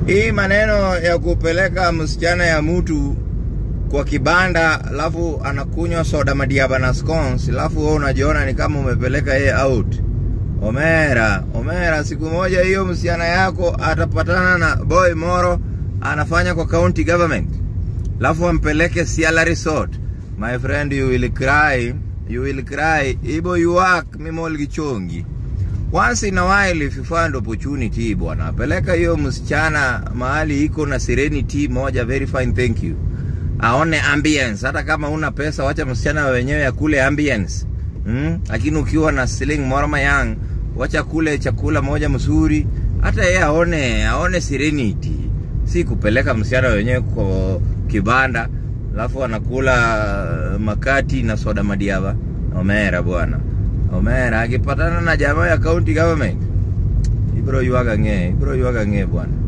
hii maneno ya kupeleka msichana ya mtu kwa kibanda alafu anakunywa soda madiaba na scones alafu wewe unajiona ni kama umepeleka yeye out omera omera siku moja hiyo msichana yako atapatana na boy moro anafanya kwa county government alafu ampeleke Siala Resort my friend you will cry you will cry ibo you work mimol gichongi once in a while if you find opportunity bwana peleka hiyo msichana mahali iko na serenity moja very fine thank you aone ambience hata kama una pesa wacha msichana wenyewe ya kule ambience mm? lakini ukiwa na sling morma yang wacha kule chakula moja mzuri hata yeye aone aone serenity si kupeleka msichana wenyewe kwa kibanda alafu anakula uh, makati na soda madiaba omera bwana omera akipatana na jamaa ya county government ibro yuaga ng'e ibro yuaga ng'e bwana